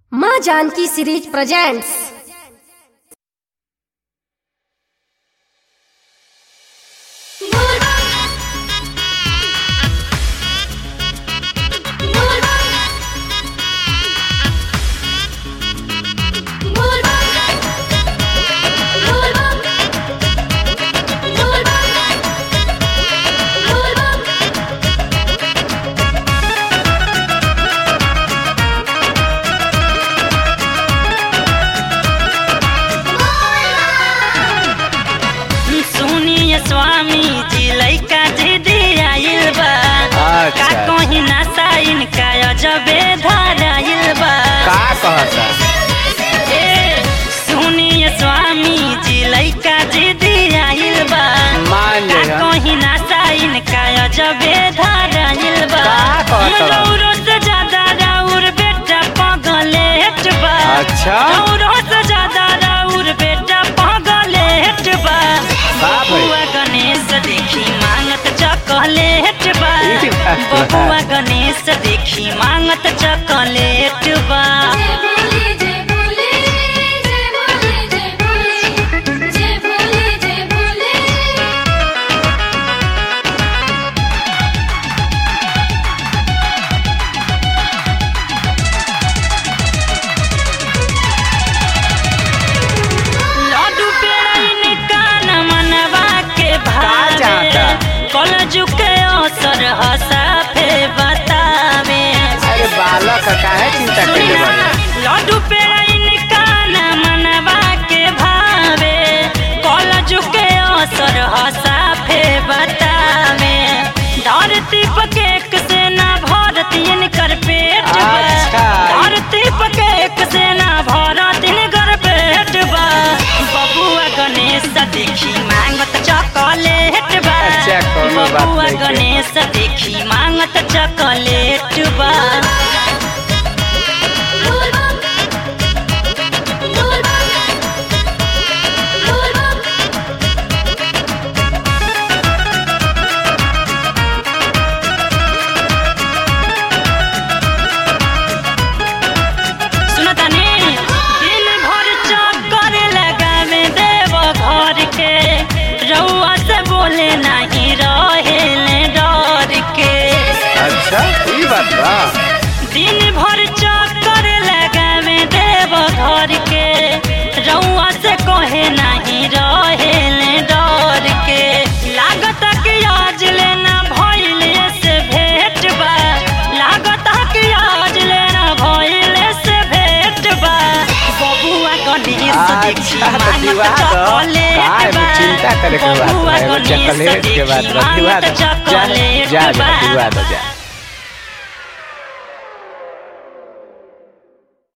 माँ Janaki series presents सुनिए स्वामी जी लैका दीदी आइल बा अच्छा। का कहीं नशा इनका अजबे धराइल बा का कहता ए सुनिए स्वामी जी लैका दीदी आइल बा मान का ले कहीं नशा इनका अजबे धराइल बा का कहत बा? रौरो से ज्यादा राउर बेटा पगलेट बा अच्छा रौरो से ज्यादा राउर बेटा पगलेट बा बाप रे। बबुआ गणेश देखी मांगत चॉकलेट बा ई बात बा। बबुआ गणेश देखी मांगत चॉकलेट बा लड्डू पेड़ाइन कान मनवा के भावे चाहता? कल झुके असर हसाफे बतावे अरे बालक काहे चिंता करे बड़े लड्डू पेड़ाइन कान मनवा के भावे कल झुके असर हसाफे बतावे धरती पकेक से ना भरत इनकर पेट बा अच्छा। धरती पकेक से ना भरत इनकर पेट बा बबुआ गणेश देखी मांगत चॉकलेट बा अच्छा, कोनो बात बबुआ नइखे। गणेश देखी मांगत चॉकलेट बा सुनतनी दिन भर चक्कर लगावे देव घर के रउआ से बोले नहीं रहेले डर के अच्छा ई बात बा दिन भर चक्कर लगावे देव घर के रउआ से कहे नहीं रहेले डर के लागत कि आज लेना भइल से भेट बा लागत कि आज लेना भइल से भेट बा बबुआ गणेश देखी अच्छा, तो मांगत दिवा दो। चॉकलेट काहे में बा चिंता करे के बात बबुआ बा एगो गणेश चॉकलेट के बात देखी बा दिवा मांगत दो जा चॉकलेट जा जा बा दिवा दो जा